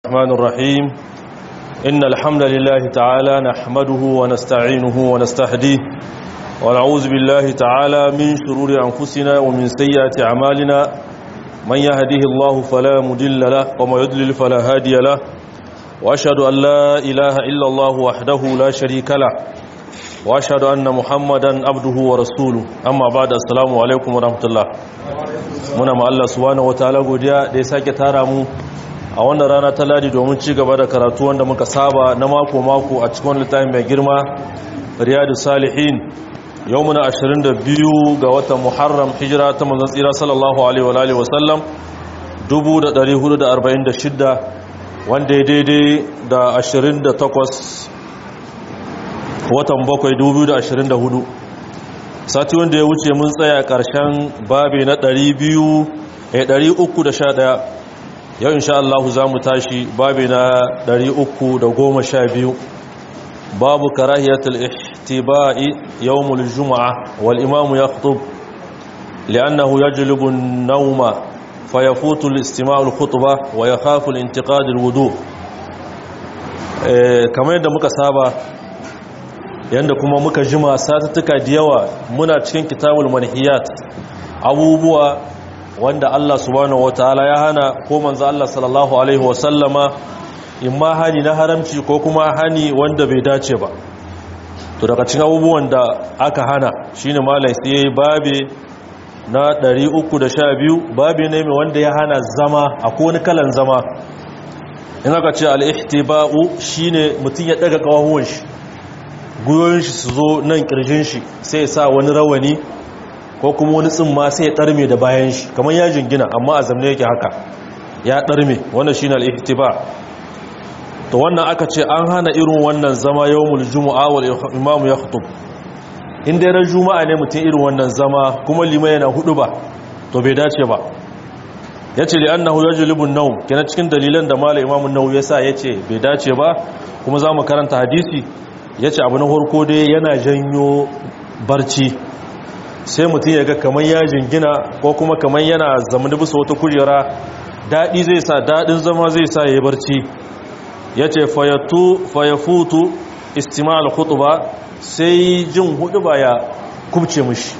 الرحمن الرحيم إن الحمد لله تعالى نحمده ونستعينه ونستهديه ونعوذ بالله تعالى من شرور أنفسنا ومن سيئات أعمالنا من يهديه الله فلا مدل له وما يدلل فلا هادي له وأشهد أن لا إله إلا الله وحده لا شريك له وأشهد أن محمدا عبده ورسوله أما بعد السلام عليكم ورحمة الله muna ma Allah subhanahu wataala godiya da ya sake tara mu a wannan rana ta ladi domin ci gaba da karatu wanda muka saba na mako-mako a cikin littafin mai girma riyadu salihin yau muna 22 ga watan muharram hijira ta manzon tsira sallallahu alaihi wa alihi wasallam 1446 wanda ya daidai da 28 watan 7 2024 sati wanda ya wuce mun tsaya ƙarshen babi na 311 yau insha Allah za mu tashi babi na 312 babu karahiyatul ihtiba'i yawmul jumu'a wal imamu yakhutub li'annahu yajlibu an-nawma fayafutu al-istima'u al-khutbah wa yakhafu al-intiqad al-wudu' kamar yadda muka saba yanda kuma muka jima satuttuka da yawa muna cikin kitabul manhiyat abubuwa wanda Allah subhanahu wataala ya hana ko manzo Allah sallallahu alaihi wasallama imma hani na haramci ko kuma hani wanda bai dace ba to daga cikin abubuwan da aka hana shine malai sai yayi babe na 312 babe ne mai wanda ya hana zama akwai wani kalan zama in aka ce al-ihtiba'u shine mutun ya daga kawahuwan shi guyoyin shi su zo nan kirjin shi sai ya sa wani rawani ko kuma wani tsimma sai ya ɗarme da bayan shi kamar ya jingina amma a zamne yake haka ya ɗarme wannan shi na al'ihtiba to wannan aka ce an hana irin wannan zama yawmul juma'a wal imamu ya khutub in dai ran juma'a ne mutum irin wannan zama kuma limai yana hudu ba to bai dace ba yace li annahu yajlibu an-nawm kenan cikin dalilan da malai imamu an-nawawi yasa yace bai dace ba kuma zamu karanta hadisi yace abu na farko dai yana janyo barci sai mutum ya ga kamar ya jingina ko kuma kamar yana zamani bisa wata kujera daɗi zai sa daɗin zama zai sa ya yi barci ya ce fayafutu istimal hutuba sai jin hudu ba ya kubce mushi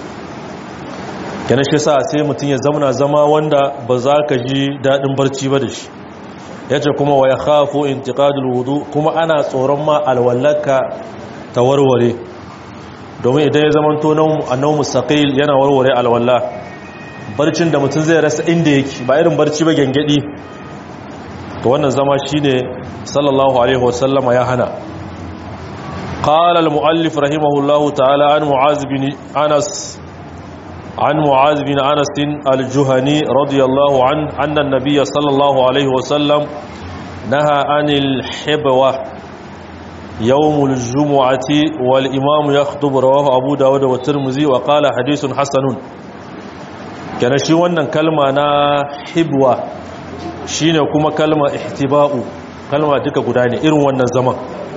yana shi sa sai mutum ya zamana zama wanda ba za ka ji daɗin barci ba da shi ya ce kuma wa ya hafo intikadul wudu kuma ana tsoron ma alwallaka ta warware domin idan ya zamanto annau mustaqil yana warware alwala barcin da mutum zai rasa inda yake ba irin barci ba gengedi to wannan zama shine sallallahu alaihi wasallama ya hana قال المؤلف رحمه الله تعالى عن معاذ بن أنس عن معاذ بن أنس الجهني رضي الله عنه أن النبي صلى الله عليه وسلم نهى عن الحبوة يوم الجمعة والإمام يخطب رواه أبو داود والترمذي وقال حديث حسن كان شي wannan kalma na hibwa shine kuma kalma ihtiba'u kalma duka guda ne irin wannan zaman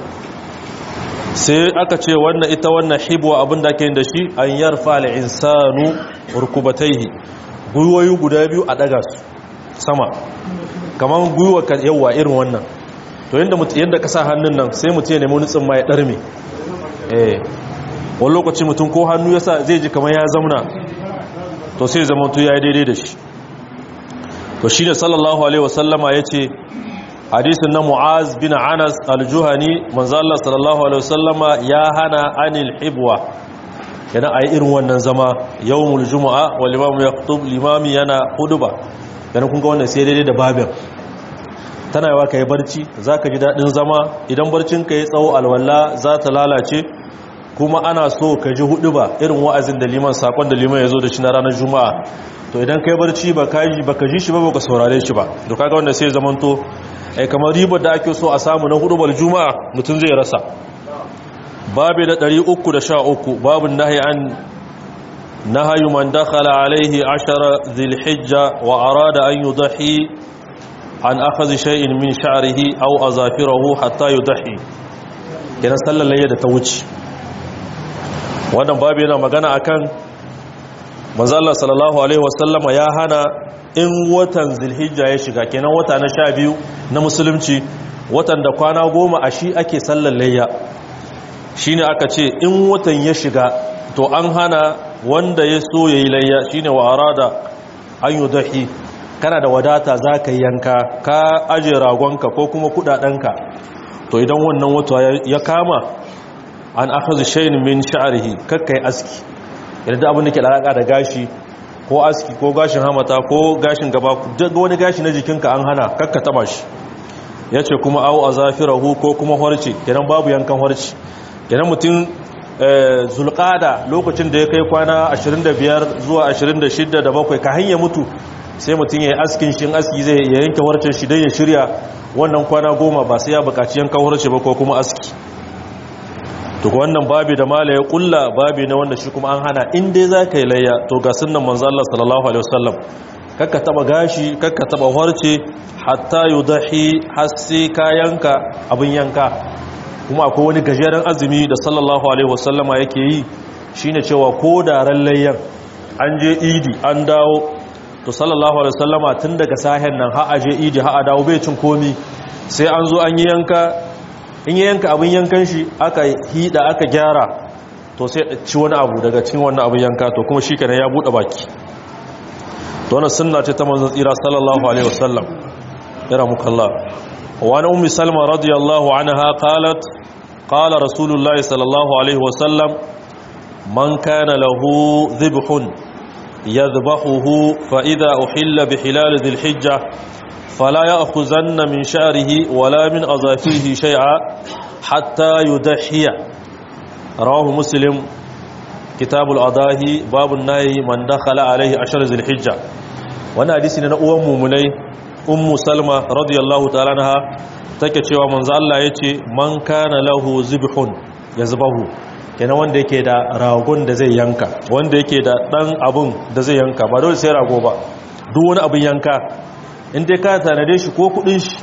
sai aka ce wannan ita wannan hibwa abinda ake yin da shi an yarfa al-insanu rukubatayhi gwiwoyi guda biyu a daga su sama kaman gwiwa yawa irin wannan to yadda yadda ka sa hannun nan sai mutum ya nemi wani tsimma ya ɗarme eh wani lokaci mutum ko hannu ya sa zai ji kamar ya zamna to sai zama to ya yi daidai da shi to shi ne sallallahu alaihi wasallama ya ce hadisun na mu'az bin anas aljuhani manzo Allah sallallahu alaihi wasallama ya hana anil hibwa yana a yi irin wannan zama yawmul juma'a wal imamu yaktub limami yana huduba yana kun ga wannan sai daidai da babin tana yawa ka yi barci za ka ji daɗin zama idan barcinka ya tsawo alwala za ta lalace kuma ana so ka ji hudu ba irin wa'azin da liman sakon da liman ya zo da shi na ranar juma'a to idan ka yi barci ba ka ji shi ba ba ka saurare shi ba to kaga wanda sai zamanto ai kamar ribar da ake so a samu na hudu juma'a mutum zai rasa babu da 313 babu nahi an nahayu man dakhala alaihi ashara dhilhijja wa arada an yudahi an akhadhi shay'in min sha'rihi aw azafirahu hatta yudahi kenan sallar layya da ta wuce wannan babu yana magana akan manzo Allah sallallahu alaihi wasallama ya hana in watan zulhijja ya shiga kenan wata na sha biyu na musulunci watan da kwana goma a shi ake sallar layya shi ne aka ce in watan ya shiga to an hana wanda ya so ya yi layya shi ne wa arada an yi dahi kana da wadata za ka yanka ka ajiye ragonka ko kuma kudadenka to idan wannan wata ya kama an akhadhu shay'in min sha'rihi kakkai aski yadda abin da ke alaka da gashi ko aski ko gashin hamata ko gashin gaba duk wani gashi na jikinka an hana kakka taba shi yace kuma au azafirahu ko kuma horce kenan babu yankan horce kenan mutum zulqada lokacin da ya kai kwana 25 zuwa 26 da bakwai ka hanya mutu sai mutum ya yi askin shi aski zai ya yanke horcen shi don ya shirya wannan kwana goma ba sai ya bukaci yankan horce ba ko kuma aski to wannan babi da mala ya kulla babi na wanda shi kuma an hana in dai za ka yi layya to ga sunan manzo Allah sallallahu alaihi wasallam kakka taba gashi kakka taba harce hatta yudahi hasi kayanka abin yanka kuma akwai wani gajeren azumi da sallallahu alaihi wasallam yake yi shine cewa ko da ran layyan an je idi an dawo to sallallahu alaihi wasallama tun daga sahen nan har aje idi har a dawo bai cin komi sai an zo an yi yanka in yi yanka abin yankan shi aka hida aka gyara to sai ci wani abu daga cikin wannan abin yanka to kuma shi kenan ya bude baki to wannan sunna ce ta manzon tsira sallallahu alaihi wasallam yara muka Allah wa an ummi salma radiyallahu anha qalat qala rasulullahi sallallahu alaihi wasallam man kana lahu dhibhun yadhbahuhu fa idha uhilla bi hilal dhil hijjah فلا يأخذن من شعره ولا من أظافره شيئا حتى يدحي رواه مسلم كتاب الأضاهي باب النهي من دخل عليه عشر ذي الحجة وانا حديثنا أم مني أم سلمة رضي الله تعالى عنها take cewa manzo Allah yace man kana lahu zibhun yazbahu kenan wanda yake da ragon da zai yanka wanda yake da dan abun da zai yanka ba dole sai rago ba duk wani abun yanka in dai ka tanade shi ko kudin shi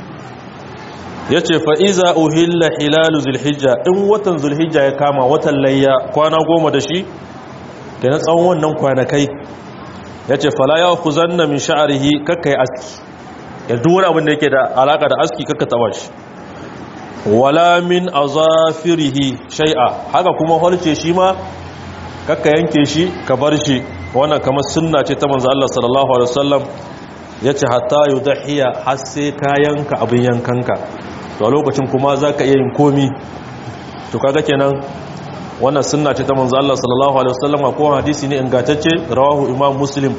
ya ce fa'iza uhilla hilalu zulhijja in watan zulhijja ya kama watan layya kwana goma da shi ke na tsawon wannan kwanakai ya ce fala ya ku zanna min sha'arihi kakka yi aski ya duwar abin da yake da alaka da aski kakka taba shi wala min azafirihi shai'a haka kuma harce shi ma kakka yanke shi ka bar shi wannan kamar sunna ce ta manzo Allah sallallahu alaihi wasallam ya ce hatta yi dahiya har sai kayanka abin yankanka to a lokacin kuma za ka iya yin komi to kaga kenan wannan sunna ce ta manzo Allah sallallahu alaihi wasallam ko hadisi ne ingantacce rawahu imam muslim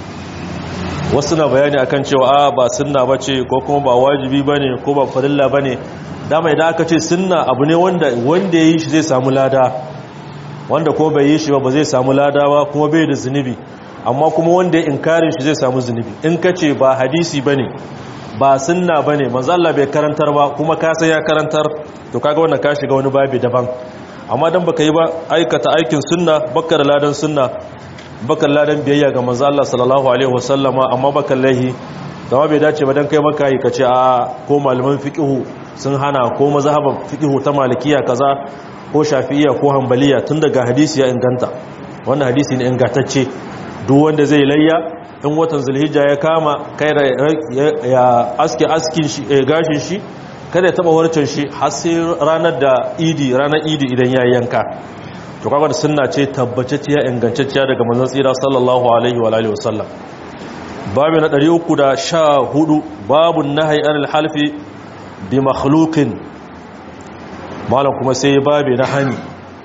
wasu na bayani akan cewa a ba sunna bace ko kuma ba wajibi bane ko ba farilla bane dama idan aka ce sunna abu ne wanda wanda yayi shi zai samu lada wanda ko bai yi shi ba ba zai samu lada ba kuma bai da zunubi amma kuma wanda ya inkarin shi zai samu zunubi in ka ce ba hadisi ba ne ba sunna ba ne manzalla bai karantar ba kuma ka sai ya karantar to kaga wannan ka shiga wani babi daban amma dan baka yi ba aikata aikin sunna baka da ladan sunna baka ladan biyayya ga manzo Allah sallallahu alaihi wasallama amma baka lahi dama bai dace ba dan kai maka yi kace a ko malaman fiqhu sun hana ko mazhaban fiqhu ta malikiya kaza ko shafi'iyya ko hanbaliya tun daga hadisi ya inganta wannan hadisi ne ingantacce duk wanda zai layya in watan zulhijja ya kama kai da ya aske askin shi gashin shi kada ya taba warcin shi har sai ranar da idi ranar idi idan ya yanka to kaga da sunna ce tabbacacciya ingantacciya daga manzon tsira sallallahu alaihi wa alihi wasallam babu na 314 babu nahyi anil halfi bi makhluqin malam kuma sai babu na hani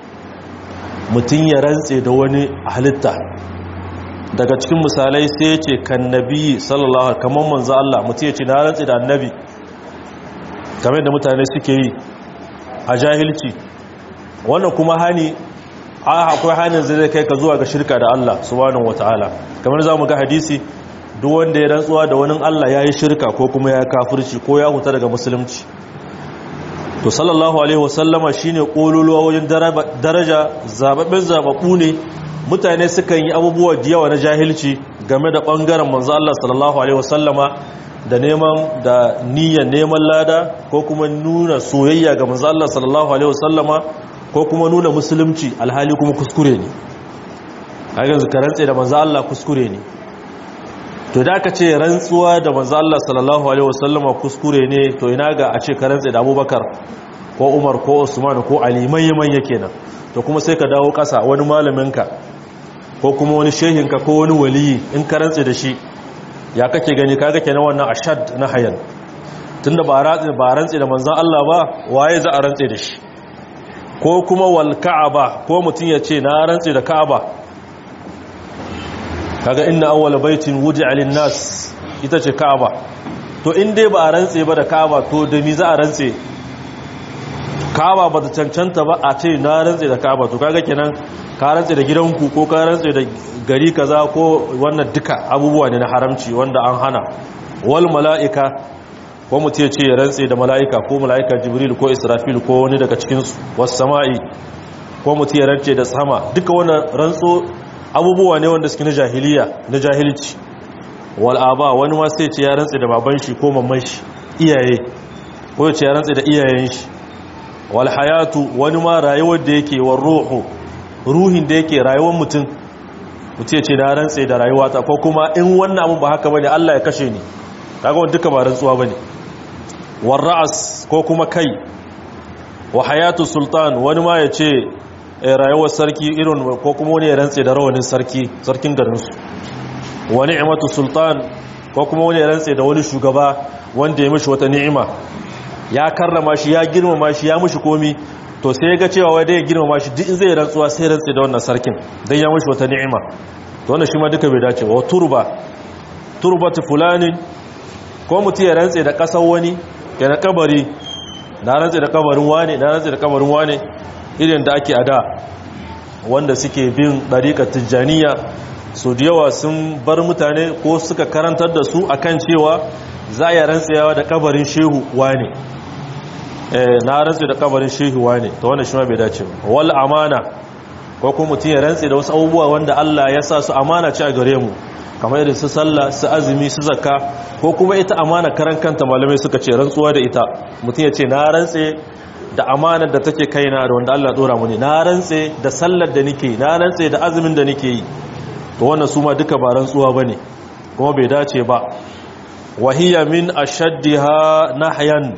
mutun ya rantse da wani halitta daga cikin misalai sai ce kan nabi sallallahu alaihi kamar manzo Allah mutum ya ce na rantsi da annabi kamar da mutane suke yi a jahilci wannan kuma hani a akwai hanin zai kai ka zuwa ga shirka da Allah subhanahu wataala kamar zamu ga hadisi duk wanda ya rantsuwa da wani Allah yayi shirka ko kuma ya kafirci ko ya huta daga musulunci to sallallahu alaihi wasallama shine kololuwa wajen daraja zababben zababbu ne mutane sukan yi abubuwa da yawa na jahilci game da ɓangaren manzo Allah sallallahu alaihi wasallama da neman da niyyar neman lada ko kuma nuna soyayya ga manzo Allah sallallahu alaihi wasallama ko kuma nuna musulunci alhali kuma kuskure ne kaga yanzu karantse da manzo Allah kuskure ne to da aka ce rantsuwa da manzo Allah sallallahu alaihi wasallama kuskure ne to ina ga a ce ka rantsa da Abubakar ko Umar ko Usman ko Ali manya kenan to kuma sai ka dawo kasa wani malaminka ko kuma wani shehinka ko wani waliyi in ka rantsa da shi ya kake gani kaga kenan wannan ashad na hayan tunda ba rantsa ba rantsa da manzon Allah ba waye za a rantsa da shi ko kuma wal ka'aba ko mutun ya ce na rantsa da ka'aba kaga inna awwala baitin wudi'a lin-nas ita ce ka'aba to in dai ba a rantse ba da ka'aba to da mi za a rantse ka'aba ba ta cancanta ba a ce na rantse da ka'aba to kaga kenan ka rantse da gidanku ko ka rantse da gari kaza ko wannan duka abubuwa ne na haramci wanda an hana wal mala'ika ko mutum ya ce ya rantse da mala'ika ko mala'ika jibril ko israfil ko wani daga cikinsu wasu sama'i ko mutum ya rantse da sama duka wannan rantso abubuwa ne wanda suke na jahiliya na jahilci wal'aba wani ma sai ce ya rantse da baban shi ko mamman shi iyaye ko ya ce ya rantse da iyayen shi wal hayatu wani ma rayuwar da yake wa ruhu ruhin da yake rayuwar mutum mutum ya ce na rantse da rayuwata ko kuma in wannan abin ba haka bane Allah ya kashe ni kaga wanda duka ba rantsuwa bane war ra'as ko kuma kai wa hayatu sultan wani ma ya ce rayuwar sarki irin ko kuma wani ya rantse da rawanin sarki sarkin garinsu wani ni'imatu sultan ko kuma wani ya rantse da wani shugaba wanda ya mishi wata ni'ima ya karrama shi ya girmama shi ya mishi komi to sai ya ga cewa wai ya girmama shi duk in zai rantsuwa sai rantse da wannan sarkin dan ya mishi wata ni'ima to wannan shi ma duka bai dace wa turba turbatu fulani ko mutum ya rantse da kasar wani ya na kabari na rantse da kabarin wane na rantse da kabarin wane irin da ake ada wanda suke bin ɗariƙar tijjaniya su da yawa sun bar mutane ko suka karantar da su akan cewa za a yi rantsewa da kabarin shehu wane na rantse da kabarin shehu wane ta wanda shi ma bai dace ba wal amana ko kuma mutum ya rantse da wasu abubuwa wanda Allah ya sa su amana ce a gare mu kamar irin su sallah su azumi su zakka ko kuma ita amana karan kanta malamai suka ce rantsuwa da ita mutum ya ce na rantse da amanar da take kaina da wanda Allah dora muni na rantse da sallar da nake na rantse da azumin da nake yi to wannan su ma duka ba rantsuwa bane kuma bai dace ba wahiya min ashaddiha nahyan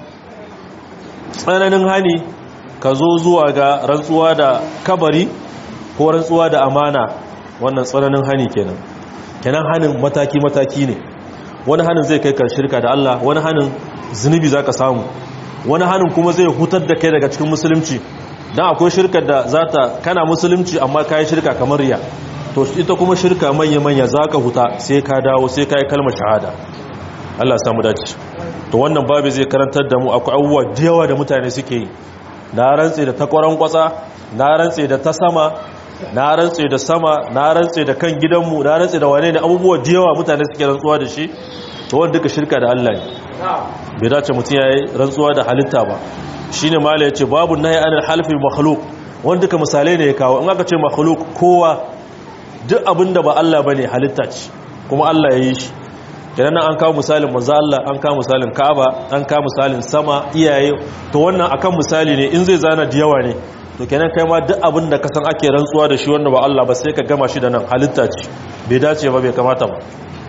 tsananin hani ka zo zuwa ga rantsuwa da kabari ko rantsuwa da amana wannan tsananin hani kenan kenan hanin mataki mataki ne wani hanin zai kai ka shirka da Allah wani hanin zunubi zaka samu wani hannun kuma zai hutar da kai daga cikin musulunci don akwai shirkar da za ta kana musulunci amma ka yi shirka kamar riya to ita kuma shirka manya-manya za ka huta sai ka dawo sai ka yi kalmar shahada Allah samu dace to wannan babu zai karantar da mu akwai abubuwa da yawa da mutane suke yi na rantse da takwaran kwatsa na rantse da ta sama na rantse da sama na rantse da kan gidanmu na rantse da wane ne abubuwa da yawa mutane suke rantsuwa da shi to wanda duka shirka da Allah ne bai dace mutum ya yi rantsuwa da halitta ba shi ne mala ya ce babu na yi anar halifin makhluk wanda duka misalai ne ya kawo in aka ce makhluk kowa duk abin da ba Allah ba ne halitta ce kuma Allah ya yi shi kenan an kawo misalin manzo Allah an kawo misalin Ka'aba an kawo misalin sama iyaye to wannan akan misali ne in zai zana da yawa ne to kenan kai ma duk abin da ka san ake rantsuwa da shi wanda ba Allah ba sai ka gama shi da nan halitta ce bai dace ba bai kamata ba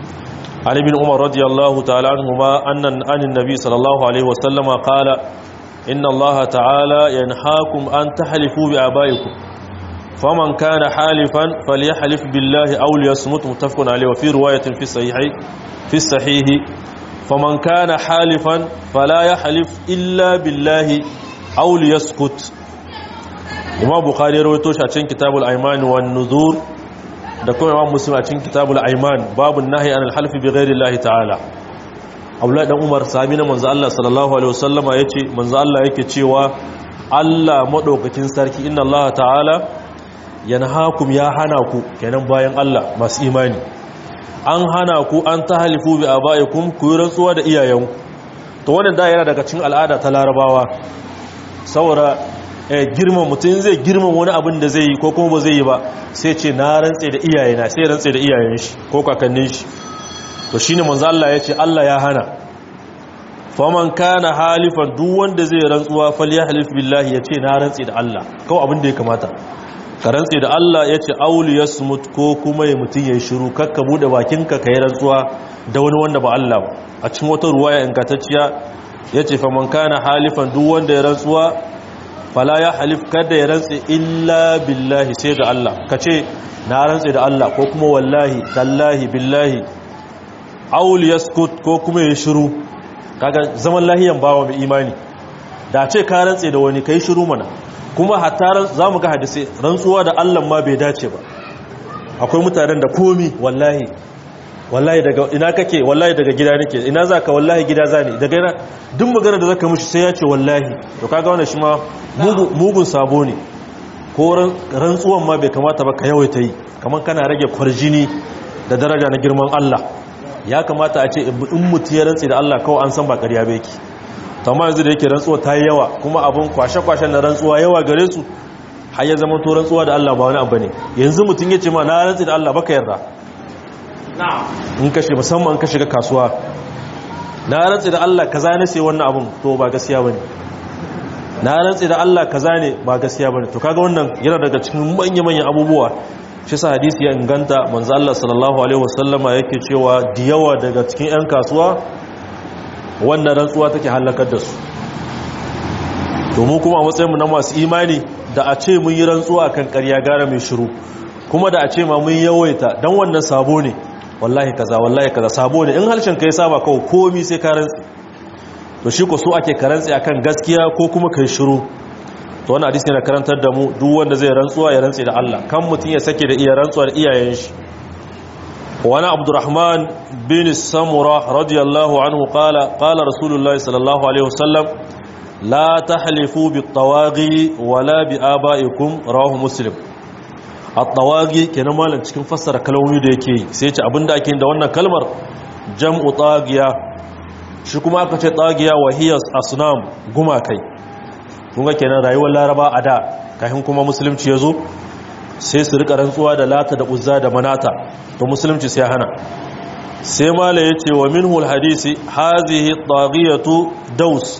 عن ابن عمر رضي الله تعالى عنهما أن عن النبي صلى الله عليه وسلم قال إن الله تعالى ينهاكم أن تحلفوا بآبائكم فمن كان حالفا فليحلف بالله أو ليصمت متفق عليه وفي رواية في الصحيح في الصحيح فمن كان حالفا فلا يحلف إلا بالله أو ليسكت إمام بخاري رويتوش عشان كتاب الأيمان والنذور da kuma imam muslim a cikin kitabul aiman babu nahi an alhalfi bi ghairi Allah ta'ala Abdullahi dan Umar sahabi na manzo Allah sallallahu alaihi wasallama yace manzo Allah yake cewa Allah madaukakin sarki inna Allah ta'ala yanhaakum ya hana ku kenan bayan Allah masu imani an hana ku an tahalifu bi abaikum ku yi rantsuwa da iyayenku to wannan da yana daga cikin al'ada ta larabawa saboda girman mutum zai girman wani abin da zai yi ko kuma ba zai yi ba sai ce na rantse da iyayena sai rantse da iyayen shi ko kakannin shi to shine manzo Allah ya ce Allah ya hana faman kana halifan duk wanda zai rantsuwa falyahlif billahi ya ce na rantse da Allah kawai abin da ya kamata ka rantse da Allah ya ce auli ya smut ko kuma ya mutum ya shiru kakka bude bakinka ka yi rantsuwa da wani wanda ba Allah ba a cikin wata ruwaya ingantacciya ya ce faman kana halifan duk wanda ya rantsuwa fala ya halif kada ya rantse illa billahi sai ga Allah ka ce na rantse da Allah ko kuma wallahi tallahi billahi auli ya skut ko kuma ya shiru kaga zaman lahiyan bawa mai imani da ce ka rantse da wani kai shiru mana kuma hatta za mu ga hadisi rantsuwa da Allah ma bai dace ba akwai mutanen da komi wallahi wallahi daga ina kake wallahi daga gida nake ina zaka wallahi gida zani daga ina duk magana da zaka mishi sai ya ce wallahi to kaga wannan shi ma mugun sabo ne ko rantsuwan ma bai kamata ba ka yawaita yi kamar kana rage kwarjini da daraja na girman Allah ya kamata a ce in mutu ya rantsi da Allah kawai an san ba ƙarya ba yake amma yanzu da yake rantsuwa ta yi yawa kuma abin kwashe-kwashen na rantsuwa yawa gare su har ya zama to rantsuwa da Allah ba wani abu ne yanzu mutum ya ce ma na rantsi da Allah baka yarda in ka shiga musamman ka shiga kasuwa na rantsi da Allah kaza ne sai wannan abun to ba gaskiya bane na rantsi da Allah kaza ne ba gaskiya bane to kaga wannan yana daga cikin manya-manyan abubuwa shi sa hadisi ya inganta manzo Allah sallallahu alaihi wasallama yake cewa diyawa daga cikin 'yan kasuwa wannan rantsuwa take halakar da su domin kuma a matsayinmu na masu imani da a ce mun yi rantsuwa kan ƙarya gara mai shiru kuma da a ce ma mun yawaita don wannan sabo ne wallahi kaza wallahi kaza sabo ne in harshen ka yi saba kawai komi sai ka rantsi to shi ko so ake karantsi akan gaskiya ko kuma kai shiru to wannan hadisi yana karantar da mu duk wanda zai rantsuwa ya rantsi da Allah kan mutum ya sake da iya rantsuwa da iyayen shi wani abdurrahman bin samura radiyallahu anhu qala qala rasulullahi sallallahu alaihi wasallam la tahlifu bit tawaghi wala bi abaikum rawahu muslim at-tawaghi kenan malam cikin fassara kalmomi da yake sai ce abinda ake da wannan kalmar jam'u tagiya shi kuma aka ce tagiya wahiyas asnam gumakai kun ga kenan rayuwar laraba a da kafin kuma musulunci ya zo sai su rika rantsuwa da lata da uzza da manata to musulunci sai hana sai mala ya ce wa minhul hadisi hazihi taghiyatu daus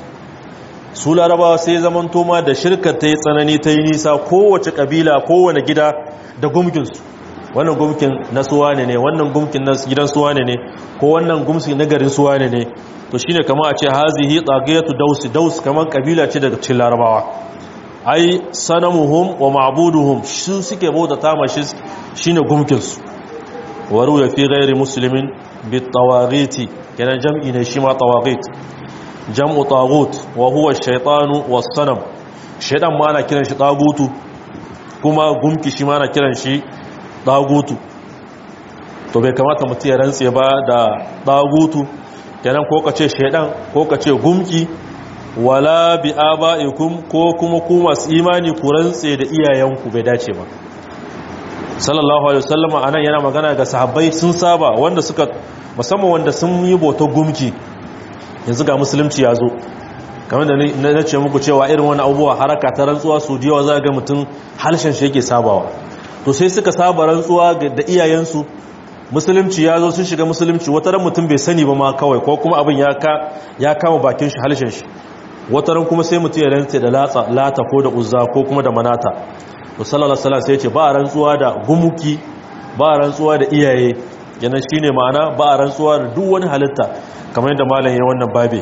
su larabawa sai zaman toma da shirka ta yi tsanani ta yi nisa kowace kabila kowane gida da gumkinsu wannan gumkin na suwane ne wannan gumkin na gidan suwane ne ko wannan gumkin na garin suwane ne to shine kamar a ce hazihi taghiyatu daus daus kamar kabila ce daga cikin larabawa ai sanamuhum wa ma'buduhum su suke bauta ta mashi shine gumkinsu waru ya fi gairi muslimin bi tawaghiti kenan jam'i ne shi ma tawaghit jam'u taghut wa huwa ash-shaytanu was-sanam shaytan ma ana kiran shi tagutu kuma gumki shi ma ana kiran shi tagutu to bai kamata mutum ya rantse ba da tagutu kenan ko kace shaytan ko kace gumki wala bi aba'ikum ko kuma ku masu imani ku rantse da iyayenku bai dace ba sallallahu alaihi wasallama anan yana magana ga sahabbai sun saba wanda suka musamman wanda sun yi bautar gumki yanzu ga musulunci ya zo kamar da na ce muku cewa irin wani abubuwa haraka ta rantsuwa su diyawa za ga mutum halshen shi yake sabawa to sai suka saba rantsuwa da iyayensu musulunci ya zo sun shiga musulunci wata ran mutum bai sani ba ma kawai ko kuma abin ya kama bakin shi halshen shi wataran kuma sai mutum ya rantse da lata ko da uzza ko kuma da manata to sallallahu alaihi wasallam sai ya ce ba a rantsuwa da gumuki ba a rantsuwa da iyaye yana shine ma'ana ba a rantsuwa da duk wani halitta kamar yadda malam ya wannan babe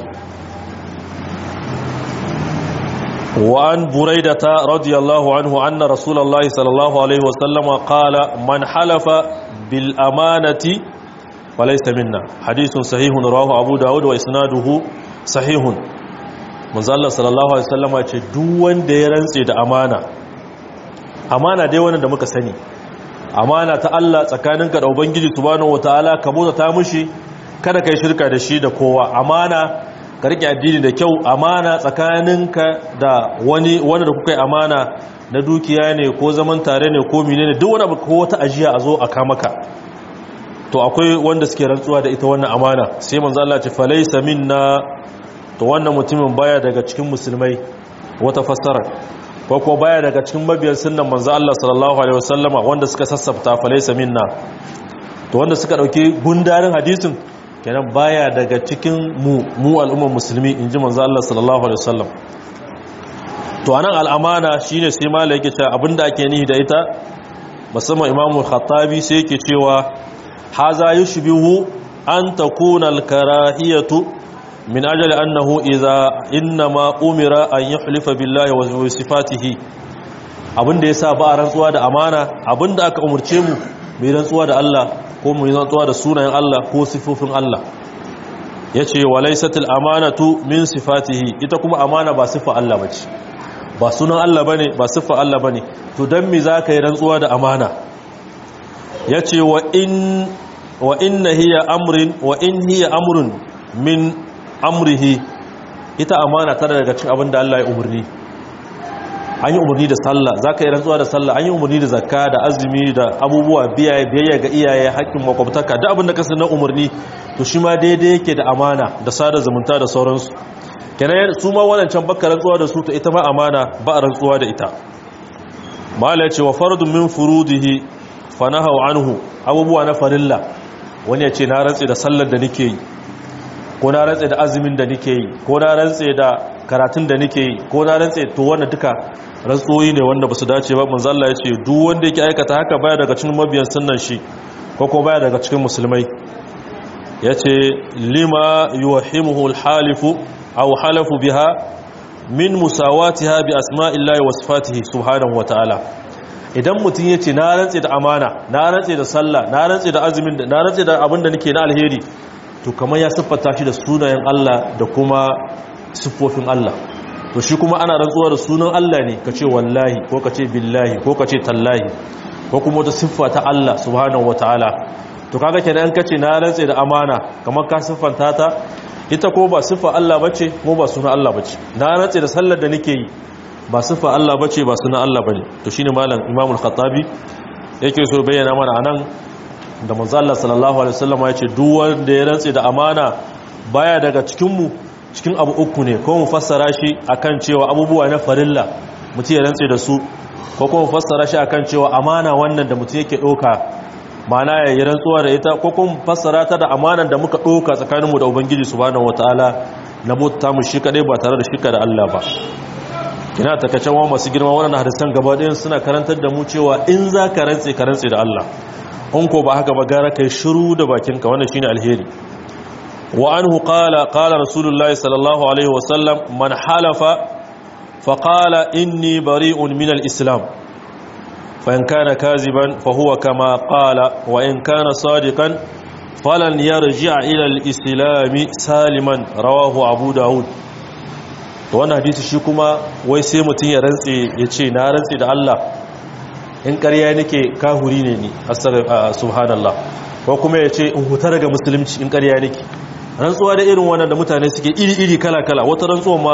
wa an buraidata radiyallahu anhu anna rasulullahi sallallahu alaihi wasallam qala man halafa bil amanati falaysa minna hadithun sahihun rawahu abu daud wa isnaduhu sahihun manzo Allah sallallahu alaihi wasallama ce duk wanda ya rantse da amana amana dai wannan da muka sani amana ta Allah tsakaninka da ubangiji subhanahu wataala ka bota ta mushi kada kai shirka da shi da kowa amana ka rike addini da kyau amana tsakaninka da wani wanda da kuka yi amana na dukiya ne ko zaman tare ne ko menene duk wani abu ko wata ajiya a zo a kamaka to akwai wanda suke rantsuwa da ita wannan amana sai manzo Allah ce falaysa minna to wannan mutumin baya daga cikin musulmai wata fassara ko ko baya daga cikin mabiyan sunnan manzo Allah sallallahu alaihi wasallama wanda suka sassafta falaysa minna to wanda suka dauki gundarin hadisin kenan baya daga cikin mu mu al'ummar musulmi inji manzo Allah sallallahu alaihi wasallam to anan al'amana shine sai malai yake cewa abinda ake nihi da ita musamman imamu khattabi sai yake cewa haza yushbihu an takuna al-karahiyatu min ajali annahu idza inma umira an yuhlifa billahi wa sifatihi abinda yasa ba a rantsuwa da amana abinda aka umurce mu mai rantsuwa da Allah ko mu rantsuwa da sunayen Allah ko sifofin Allah yace walaysatil amanatu min sifatihi ita kuma amana ba sifa Allah bace ba sunan Allah bane ba sifa Allah bane to dan me zaka yi rantsuwa da amana yace wa in wa inna hiya amrin wa in hiya amrun min amrihi ita amana tana daga cikin abin da Allah ya umarni an yi umarni da sallah za ka yi rantsuwa da sallah an yi umarni da zakka da azumi da abubuwa biyayya ga iyaye haƙƙin makwabtaka da abin da kasa na umarni to shi ma daidai yake da amana da sada zumunta da sauransu kenan su ma wadancan baka rantsuwa da su to ita ma amana ba a rantsuwa da ita mala ce wa fardun min furudihi fa nahaw anhu abubuwa na farilla wani ya ce na rantsi da sallar da nake yi ko na rantse da azumin da nake yi ko na rantse da karatun da nake yi ko na rantse to wannan duka rantsoyi ne wanda basu dace ba manzo Allah ya ce duk wanda yake aikata haka baya daga cikin mabiyan sunnan shi ko ko baya daga cikin musulmai yace lima yuhimuhu alhalifu aw halafu biha min musawatiha bi asma'illahi wa sifatihi subhanahu wa ta'ala idan mutum yace na rantse da amana na rantse da sallah na rantse da azumin da na rantse da abinda nake na alheri to kamar ya siffata shi da sunayen Allah da kuma siffofin Allah to shi kuma ana rantsuwa da sunan Allah ne kace wallahi ko kace billahi ko kace tallahi ko kuma wata siffa ta Allah subhanahu wataala to kaga kenan kace na rantse da amana kamar ka siffanta ta ita ko ba siffa Allah bace ko ba sunan Allah bace na rantse da sallar da nake yi ba siffa Allah bace ba sunan Allah bane to shine malam Imam al-Khattabi yake so bayyana mana anan da manzo Allah sallallahu alaihi wasallam ya ce duk wanda ya rantse da amana baya daga cikin mu cikin abu uku ne ko mu fassara shi akan cewa abubuwa na farilla mutum ya rantse da su ko kuma mu fassara shi akan cewa amana wannan da mutum yake doka mana ya yi rantsuwa da ita ko kuma mu fassara ta da amanan da muka doka tsakaninmu da ubangiji subhanahu wataala na bauta mu shi kadai ba tare da shirka da Allah ba kina takacen wa masu girma wannan hadisan gaba ɗayan suna karantar da mu cewa in za ka rantse ka rantse da Allah in ko ba haka ba gara kai shiru da bakinka wannan shine alheri wa anhu qala qala rasulullahi sallallahu alaihi wasallam man halafa fa qala inni bari'un min al-islam fa in kana kaziban fa huwa kama qala wa in kana sadiqan falan yarji'a ila al-islam saliman rawahu abu daud to wannan hadisi shi kuma wai sai mutun ya rantse ya ce na rantse da Allah in ƙarya nake kahuri ne ni subhanallah ko kuma ya ce in huta daga musulunci in ƙarya nake rantsuwa da irin wannan da mutane suke iri-iri kala-kala wata rantsuwa ma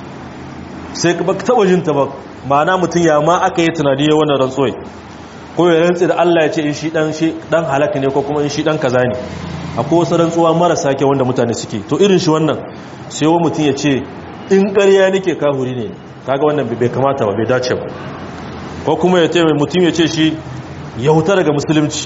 sai ba taɓa jin ta ba ma'ana mutum ya ma aka yi tunani ya wannan rantsuwa ko ya rantsi da Allah ya ce in shi dan shi dan halaka ne ko kuma in shi dan kaza ne akwai wasu rantsuwa marasa kyau wanda mutane suke to irin shi wannan sai wa mutum ya ce in ƙarya nake kahuri ne kaga wannan bai kamata ba bai dace ba ko kuma ya ce mutum ya ce shi ya huta daga musulunci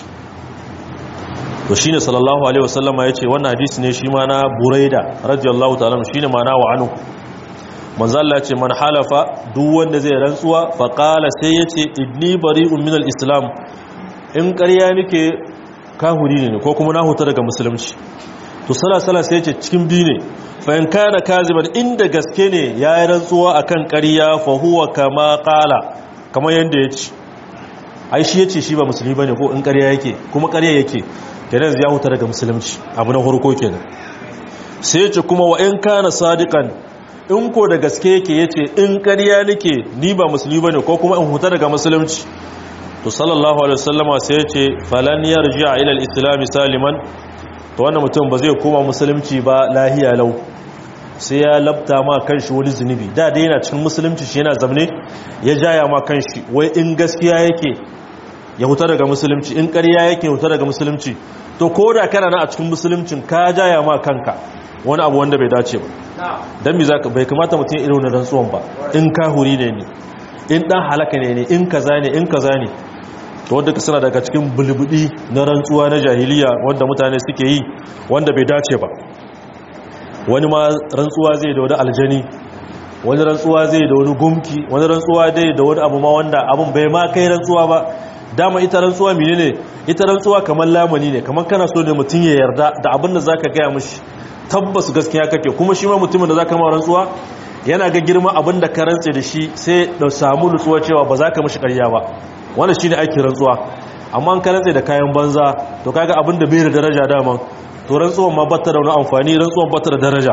to shine sallallahu alaihi wasallama ya ce wannan hadisi ne shi ma na buraida radiyallahu ta'ala shine ma na wa anu manzo Allah ce man halafa duk wanda zai rantsuwa fa qala sai yace inni bari'un minal islam in ƙarya nake kahuri ne ko kuma na huta daga musulunci to sala sala sai yace cikin biyu ne fa in kana kaziban inda gaske ne yayi rantsuwa akan ƙarya fa huwa kama qala kamar yanda yace ai shi yace shi ba musulmi bane ko in ƙarya yake kuma ƙarya yake kenan ya huta daga musulunci abu na farko kenan sai yace kuma wa in kana sadiqan in ko da gaske yake yace in ƙarya nake ni ba musulmi bane ko kuma in huta daga musulunci to sallallahu alaihi wasallama sai yace falan yarji'a ila al-islam saliman to wannan mutum ba zai koma musulunci ba lahiya lau sai ya labta ma kanshi wani zunubi da dai yana cikin musulunci shi yana zamne ya jaya ma kanshi wai in gaskiya yake ya huta daga musulunci in ƙarya yake huta daga musulunci to ko da kana na a cikin musuluncin ka jaya ma kanka wani abu wanda bai dace ba dan me zaka bai kamata mutum irin wannan rantsuwan ba in kahuri ne ne in dan halaka ne ne in kaza ne in kaza ne to wanda suna daga cikin bulbudi na rantsuwa na jahiliya wanda mutane suke yi wanda bai dace ba wani ma rantsuwa zai da wani aljani wani rantsuwa zai da wani gumki wani rantsuwa dai da wani abu ma wanda abun bai ma kai rantsuwa ba dama ita rantsuwa mene ne ita rantsuwa kamar lamani ne kamar kana so ne mutum ya yarda da abin da zaka gaya mishi tabbas gaskiya kake kuma shi ma mutumin da zaka ma rantsuwa yana ga girma abin da ka rantse da shi sai da samu nutsuwa cewa ba za ka mishi ƙarya ba wannan shine aikin rantsuwa amma an ka rantse da kayan banza to kaga abin da bai da daraja dama to rantsuwan ma bata da wani amfani rantsuwan bata da daraja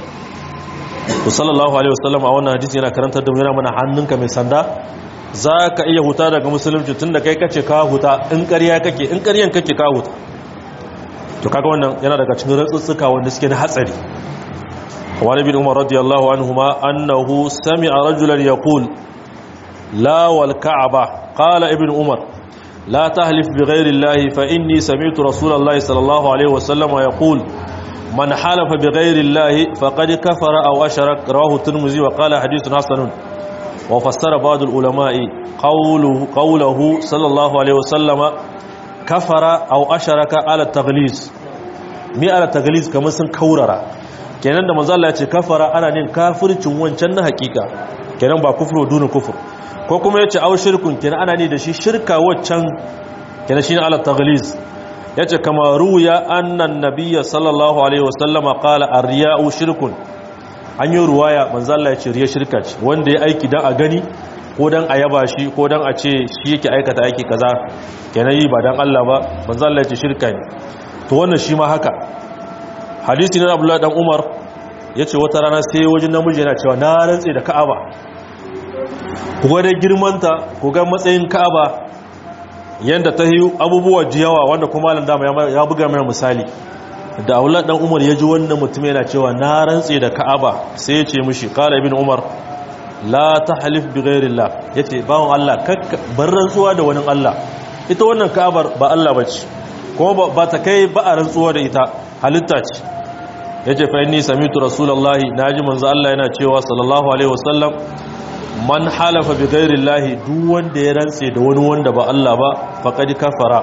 to sallallahu alaihi wasallam a wannan hadisi yana karantar da mu yana mana hannunka mai sanda za ka iya huta daga musulunci tun da kai kace ka huta in ƙarya kake in ƙaryan kake ka huta to kaga wannan yana daga cikin rantsutsuka wanda suke na hatsari wani bin umar radiyallahu anhuma annahu sami'a rajulan yaqul la wal ka'aba qala ibn umar la tahlif bi ghairi allahi fa inni sami'tu rasulallahi sallallahu alaihi wasallam yaqul man halafa bi ghairi allahi faqad kafara aw asharak rawahu tirmidhi wa qala hadithun hasanun وفسر بعض العلماء قوله, قوله صلى الله عليه وسلم كفر أو أشرك على التغليز مي على التغليز كما سن كوررا kenan da manzo Allah ya ce kafara ana nin kafircin wancan na hakika kenan ba kufru duna kufur ko kuma yace aw shirkun kenan ana ni da shi shirka waccan kenan shine ala taghliz yace kama ruya annan nabiyya sallallahu alaihi wasallama qala ar-riya'u shirkun an yi ruwaya manzalla ya ce riya shirka ce wanda ya aiki don a gani ko don a yaba shi ko don a ce shi yake aikata aiki kaza kenan yi ba don Allah ba manzalla ya ce shirka ne to wannan shi ma haka hadisi na abdullahi dan umar ya ce wata rana sai wajen namiji yana cewa na rantse da ka'aba ku ga dai girmanta ku ga matsayin ka'aba yadda ta yi abubuwa jiyawa wanda kuma malam dama ya buga mai misali da aulat dan umar ya ji wannan mutum yana cewa na rantse da ka'aba sai ya ce mishi qala ibn umar la tahlif bi ghairillah yace bawon Allah kakka bar rantsuwa da wani Allah ita wannan ka'abar ba Allah bace kuma ba ta kai ba a rantsuwa da ita halitta ce yace fa inni samitu rasulullahi naji manzo Allah yana cewa sallallahu alaihi wasallam man halafa bi ghairillah duk wanda ya rantse da wani wanda ba Allah ba faqad kafara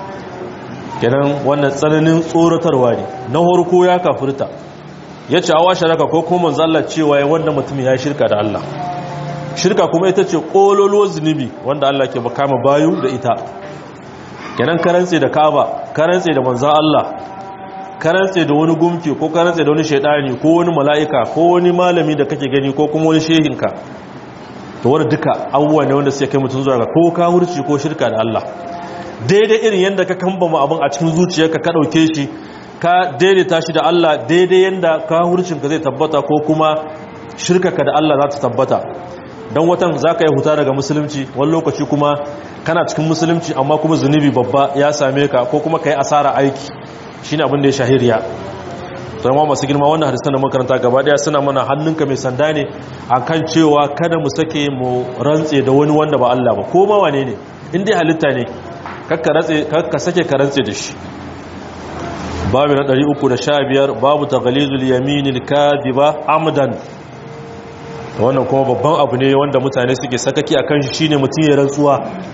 kenan wannan tsananin tsoratarwa ne na harko ya kafirta ya ce awa sharaka ko kuma manzalla cewa ya wannan mutum ya shirka da Allah shirka kuma ita ce kololo zunubi wanda Allah ke bakama bayu da ita kenan karantse da kaba karantse da manzan Allah karantse da wani gumki ko karantse da wani shaidani ko wani mala'ika ko wani malami da kake gani ko kuma wani shehinka to wani duka abubuwa ne wanda suke kai mutum zuwa ga ko kawurci ko shirka da Allah daidai irin yadda ka kambama abin a cikin zuciyarka ka ɗauke shi ka daidaita shi da Allah daidai yadda ka hurcinka zai tabbata ko kuma shirkaka da Allah za ta tabbata don watan za ka yi huta daga musulunci wani lokaci kuma kana cikin musulunci amma kuma zunubi babba ya same ka ko kuma ka yi asara aiki shi ne abin da ya shahiriya to yamma masu girma wannan hadisan da makaranta gaba daya suna mana hannunka mai sanda ne akan cewa kada mu sake mu rantse da wani wanda ba Allah ba ko ma wane ne in dai halitta ne kakka sake ka rantse da shi babu na 315 babu taghalizul yaminil kadiba amdan wannan kuma babban abu ne wanda mutane suke sakaki akan shi shine mutum ya rantsuwa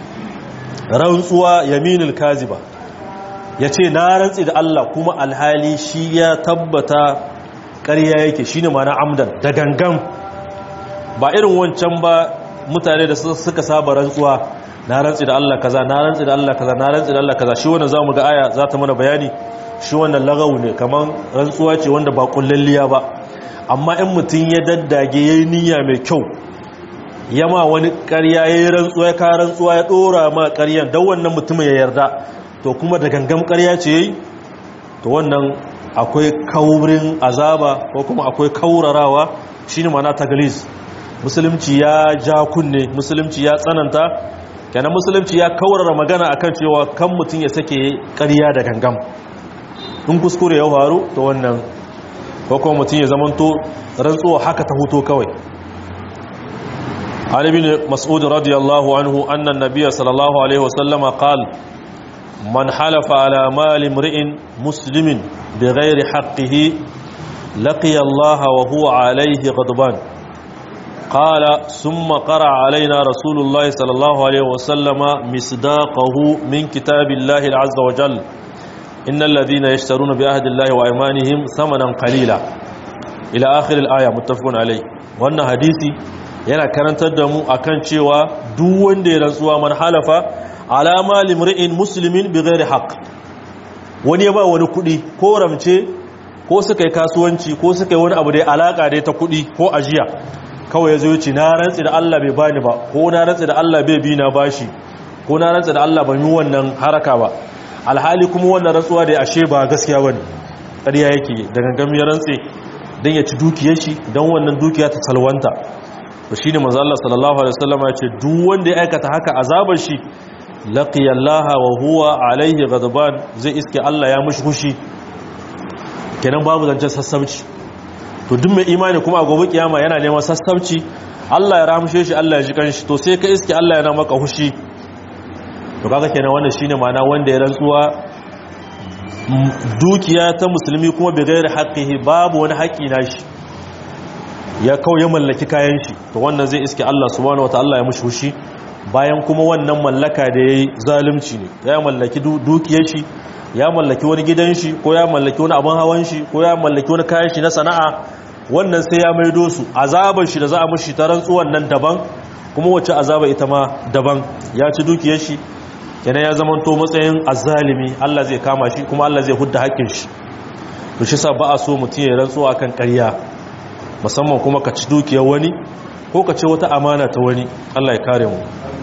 rantsuwa yaminil kadiba yace na rantsi da Allah kuma alhali shi ya tabbata ƙarya yake shine ma'ana amdan da gangan ba irin wancan ba mutane da suka saba rantsuwa na rantsi da Allah kaza na rantsi da Allah kaza na rantsi da Allah kaza shi wannan zamu ga aya za ta mana bayani shi wannan lagawu ne kaman rantsuwa ce wanda ba kullalliya ba amma in mutum ya daddage yayi niyya mai kyau yama wani ƙarya yayi rantsuwa ya ka rantsuwa ya dora ma ƙaryan dan wannan mutumin ya yarda to kuma da gangam ƙarya ce yayi to wannan akwai kaurin azaba ko kuma akwai kaurarawa shine ma'ana taglis musulunci ya ja kunne musulunci ya tsananta kenan musulunci ya kaurara magana akan cewa kan mutum ya sake ƙarya da gangam in kuskure ya faru to wannan ko kuma mutum ya zamanto rantsuwa haka ta huto kawai Ali bin Mas'ud radiyallahu anhu anna an-nabiy sallallahu alaihi wasallama qala man halafa ala mali imri'in muslimin bighairi haqqihi laqiya Allah wa huwa alayhi ghadban قال ثم قرأ علينا رسول الله صلى الله عليه وسلم مصداقه من كتاب الله عز وجل إن الذين يشترون بأهد الله وأيمانهم ثمنا قليلا ila akhir al-aya muttafaqun alai wannan hadisi yana karantar da mu akan cewa duk wanda ya rantsuwa man halafa alama limri'in muslimin bighairi haqq wani ya ba wani kudi ko ramce ko suka yi kasuwanci ko suka yi wani abu da ya alaka da ta kudi ko ajiya kawai ya zo ce na rantsi da Allah bai bani ba ko na rantsi da Allah bai bi na bashi ko na rantsi da Allah ban yi wannan haraka ba alhali kuma wannan rantsuwa da ya ashe ba gaskiya bane ƙarya yake da gangan ya rantsi dan ya ci dukiyar shi dan wannan dukiya ta salwanta to shine manzo Allah sallallahu alaihi wasallam ya ce duk wanda ya aikata haka azabar shi laqiya Allah wa huwa alaihi ghadban zai iske Allah ya mushi hushi kenan babu zancen sassauci to duk mai imani kuma a gobe kiyama yana neman sassauci Allah ya ramshe shi Allah ya ji kanshi to sai ka iske Allah yana maka hushi to kaga kenan wannan shine ma'ana wanda ya rantsuwa dukiya ta musulmi kuma bai gairi haqqihi babu wani haƙi nashi ya kawai ya mallaki kayan shi to wannan zai iske Allah subhanahu wataala ya mushi hushi bayan kuma wannan mallaka da yayi zalunci ne ya mallaki dukiyar shi ya mallaki wani gidan shi ko ya mallaki wani abin hawan shi ko ya mallaki wani kayan shi na sana'a wannan sai ya maido su azabar shi da za a mushi ta rantsuwan nan daban kuma wacce azaba ita ma daban ya ci dukiyar shi kenan ya zama to matsayin azzalimi Allah zai kama shi kuma Allah zai hudda haƙƙin shi to shi sa ba a so mutum ya rantsuwa kan ƙarya musamman kuma ka ci dukiyar wani ko ka ce wata amana ta wani Allah ya kare mu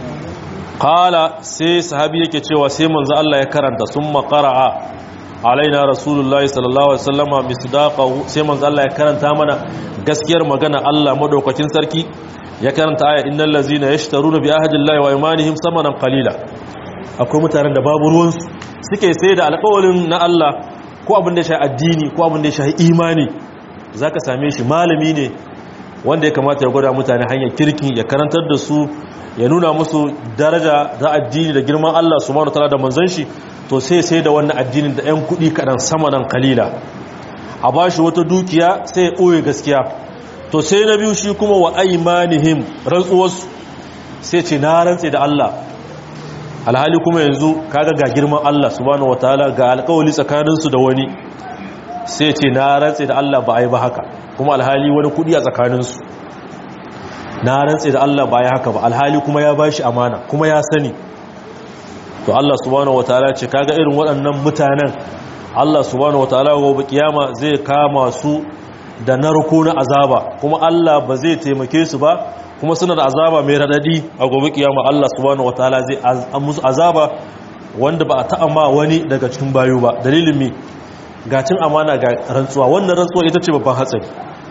qala sai sahabi yake cewa sai manzo Allah ya karanta summa qara'a alaina rasulullahi sallallahu alaihi wasallama misdaqahu sai manzo Allah ya karanta mana gaskiyar magana Allah madaukakin sarki ya karanta aya innal ladzina yashtaruna bi ahdillahi wa imanihim samanan qalila akwai mutanen da babu ruwan su suke sai da alƙawarin na Allah ko abin da ya shafi addini ko abin da ya shafi imani zaka same shi malami ne wanda ya kamata ya gwada mutane hanyar kirki ya karantar da su ya nuna musu daraja da addini da girman Allah subhanahu wataala da manzon shi to sai sai da wannan addinin da 'yan kuɗi kaɗan sama nan kalila a ba shi wata dukiya sai ya ɓoye gaskiya to sai na biyu shi kuma wa aimanihim rantsuwarsu sai ce na rantse da Allah alhali kuma yanzu kaga ga girman Allah subhanahu wataala ga alƙawali tsakaninsu da wani sai ce na rantse da Allah ba a yi ba haka kuma alhali wani kuɗi a tsakaninsu na rantse da Allah ba ya haka ba alhali kuma ya bashi amana kuma ya sani to Allah subhanahu wataala ce kaga irin waɗannan mutanen Allah subhanahu wataala gobe kiyama zai kama su da narko na azaba kuma Allah ba zai taimake su ba kuma suna da azaba mai radadi a gobe kiyama Allah subhanahu wataala zai musu azaba wanda ba a ta'amma wani daga cikin bayu ba dalilin mi gacin amana ga rantsuwa wannan rantsuwa ita ce babban hatsari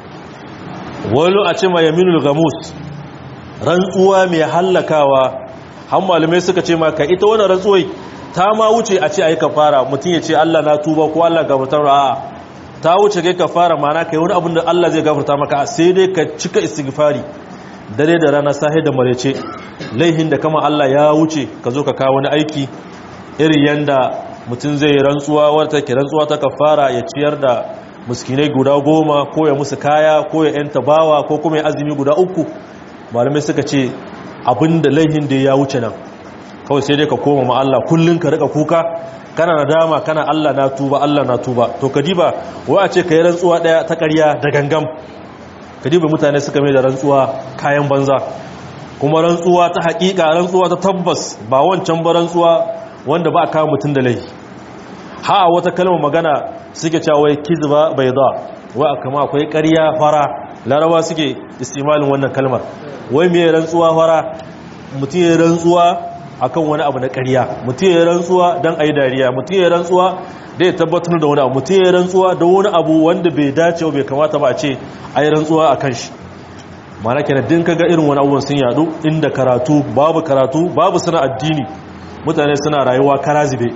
wani a ce ma yaminul gamus rantsuwa mai hallakawa han malamai suka ce maka ita wannan rantsuwai ta ma wuce a ce ayi kafara mutum ya ce Allah na tuba ko Allah gafarta a ta wuce kai kafara mana kai wani abin da Allah zai gafarta maka sai dai ka cika istighfari dare da rana sahi da marece laihin da kama Allah ya wuce ka zo ka kawo wani aiki irin yanda mutum zai rantsuwa wadda take rantsuwa ta kafara ya ciyar da muskinai guda goma ko ya musu kaya ko ya yanta bawa ko kuma ya azumi guda uku malamai suka ce abinda laihin da ya wuce nan kawai sai dai ka koma ma Allah kullun ka rika kuka kana nadama kana Allah na tuba Allah na tuba to kadiba wai a ce kai rantsuwa daya ta ƙarya da gangam kadiba mutane suka mai da rantsuwa kayan banza kuma rantsuwa ta haƙiƙa rantsuwa ta tabbas ba wancan ba rantsuwa wanda ba a kawo mutum da laifi ha wata kalmar magana suke cewa wai kizba bayda wai kama akwai ƙarya fara laraba suke istimalin wannan kalmar wai me rantsuwa fara mutum ya rantsuwa akan wani abu na ƙarya mutum ya rantsuwa dan ayi dariya mutum ya rantsuwa da ya tabbatar da wani abu mutum ya rantsuwa da wani abu wanda bai dace bai kamata ba a ce ayi rantsuwa akan shi mana kenan din kaga irin wani abubuwan sun yadu inda karatu babu karatu babu sana addini mutane suna rayuwa karazibe